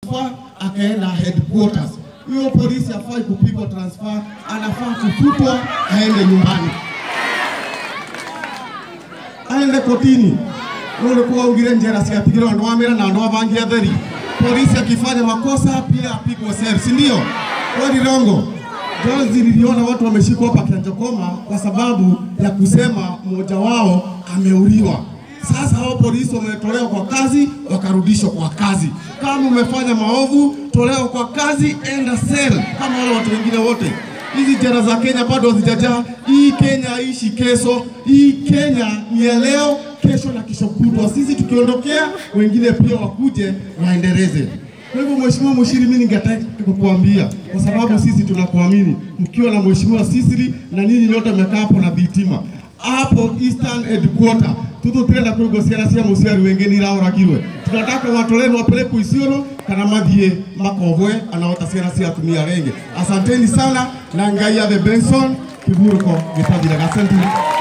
fa akaenda headquarters. Huyo polisi hafai kupigwa transfer, anafaa kufutwa aende nyumbani, aende kotini. Ulikuwa ugire njera cigatigirwo andu amira na andu abangi atheri. Polisi akifanya makosa pia apigwe sel, si ndio? Kweli rongo? Juzi niliona watu wameshikwa hapa Kianjokoma kwa sababu ya kusema mmoja wao ameuliwa. Sasa hao polisi wametolewa kwa kazi, wakarudishwa kwa kazi. Kama umefanya maovu, tolewa kwa kazi, enda sel kama wale watu wengine wote. Hizi jela za Kenya bado hazijajaa. Hii Kenya haishi kesho, hii Kenya ni ya leo, kesho na kesho kutwa. Sisi tukiondokea, wengine pia wakuje waendeleze. Kwa hivyo Mheshimiwa Mushiri, mimi ningetaka kukuambia kwa sababu sisi tunakuamini, mkiwa na Mheshimiwa Sisiri na nyinyi nyote mmekaa hapo na Bitima hapo Eastern Headquarter tututenda kwigo ciana cia muciari wingi ni irauragirwe tunataka watoleni wapelekwe Isiolo kana mathie makovwe anaota ciana cia atumia renge. Asanteni sana na Ngai athe Benson kiburuko gitathiraga. Asante.